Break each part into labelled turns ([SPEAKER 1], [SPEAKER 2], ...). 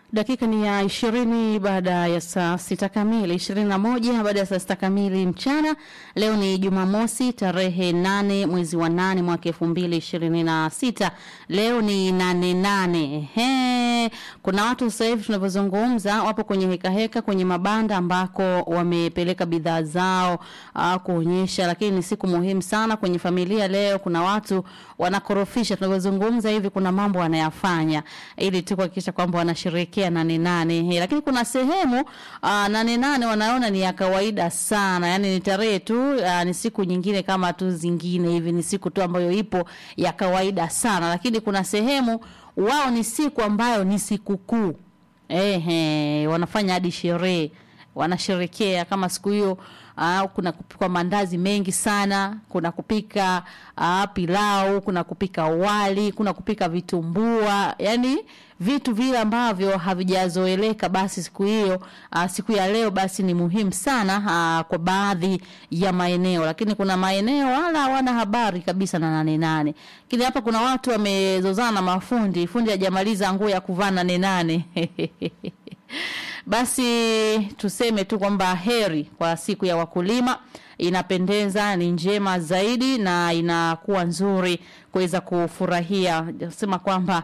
[SPEAKER 1] Dakika ni ya ishirini baada ya saa sita kamili, ishirini na moja baada ya saa sita kamili mchana. Leo ni Jumamosi tarehe nane mwezi wa nane mwaka elfu mbili ishirini na sita. Leo ni nane nane. He, kuna watu sasa hivi tunavyozungumza wapo kwenye heka heka kwenye mabanda ambako wamepeleka bidhaa zao uh, kuonyesha, lakini ni siku muhimu sana kwenye familia. Leo kuna watu wanakorofisha, tunavyozungumza hivi, kuna mambo wanayafanya ili tu kuhakikisha kwamba wanasherehekea nane nane. He, lakini kuna sehemu uh, nane nane wanaona ni ya kawaida sana, yani ni tarehe tu uh, ni siku nyingine kama tu zingine hivi, ni siku tu ambayo ipo ya kawaida sana, lakini kuna sehemu wao ni siku ambayo ni sikukuu. Ehe, wanafanya hadi sherehe wanasherekea kama siku hiyo. Uh, kuna kupikwa mandazi mengi sana, kuna kupika uh, pilau, kuna kupika wali, kuna kupika vitumbua, yani vitu vile ambavyo havijazoeleka. Basi siku hiyo uh, siku ya leo basi ni muhimu sana uh, kwa baadhi ya maeneo, lakini kuna maeneo wala hawana habari kabisa na nane nane. Lakini hapa kuna watu wamezozana na mafundi, fundi hajamaliza nguo ya kuvaa nane nane Basi tuseme tu kwamba heri kwa siku ya wakulima, inapendeza, ni njema zaidi na inakuwa nzuri kuweza kufurahia. Sema kwamba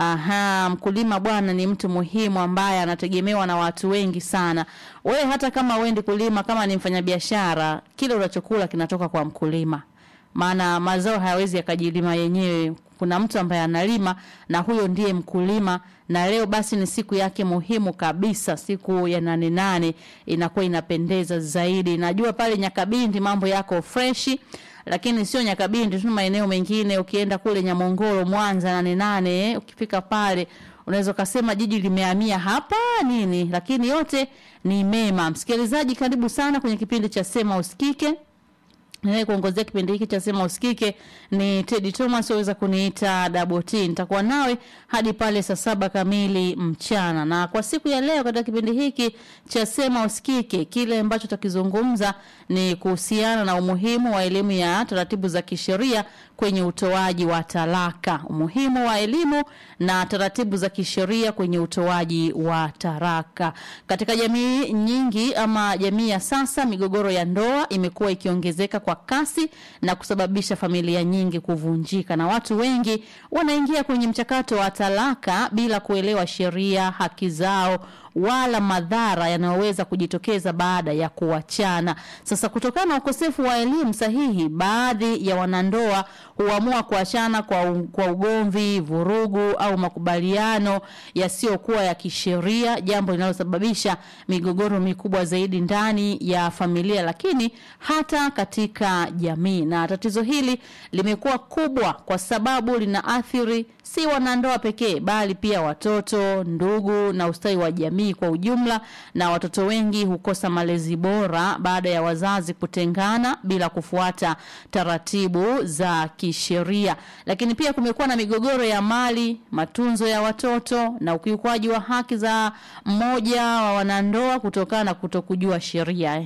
[SPEAKER 1] aha, mkulima bwana ni mtu muhimu ambaye anategemewa na watu wengi sana. Wewe hata kama wendi kulima, kama ni mfanyabiashara, kile unachokula kinatoka kwa mkulima, maana mazao hayawezi yakajilima yenyewe kuna mtu ambaye analima na huyo ndiye mkulima. Na leo basi ni siku yake muhimu kabisa, siku ya nane nane, inakuwa inapendeza zaidi. Najua pale Nyakabindi mambo yako freshi, lakini sio Nyakabindi tu, maeneo mengine ukienda kule Nyamongoro, Mwanza, nane nane, ukifika pale unaweza ukasema jiji limehamia hapa nini, lakini yote ni mema. Msikilizaji, karibu sana kwenye kipindi cha Sema Usikike. Ninaye kuongozea kipindi hiki cha Sema Usikike ni Teddy Thomas, waweza kuniita Double T. Nitakuwa nawe hadi pale saa saba kamili mchana, na kwa siku ya leo katika kipindi hiki cha Sema Usikike, kile ambacho tutakizungumza ni kuhusiana na umuhimu wa elimu ya taratibu za kisheria kwenye utoaji wa talaka, umuhimu wa elimu na taratibu za kisheria kwenye utoaji wa talaka. Katika jamii nyingi ama jamii ya sasa, migogoro ya ndoa imekuwa ikiongezeka kwa kasi na kusababisha familia nyingi kuvunjika, na watu wengi wanaingia kwenye mchakato wa talaka bila kuelewa sheria, haki zao wala madhara yanayoweza kujitokeza baada ya kuachana. Sasa, kutokana na ukosefu wa elimu sahihi, baadhi ya wanandoa huamua kuachana kwa, kwa ugomvi, vurugu au makubaliano yasiyokuwa ya kisheria, jambo linalosababisha migogoro mikubwa zaidi ndani ya familia, lakini hata katika jamii. Na tatizo hili limekuwa kubwa kwa sababu linaathiri si wanandoa pekee, bali pia watoto, ndugu na ustawi wa jamii kwa ujumla. Na watoto wengi hukosa malezi bora baada ya wazazi kutengana bila kufuata taratibu za kisheria. Lakini pia kumekuwa na migogoro ya mali, matunzo ya watoto na ukiukwaji wa haki za mmoja wa wanandoa kutokana na kutokujua sheria.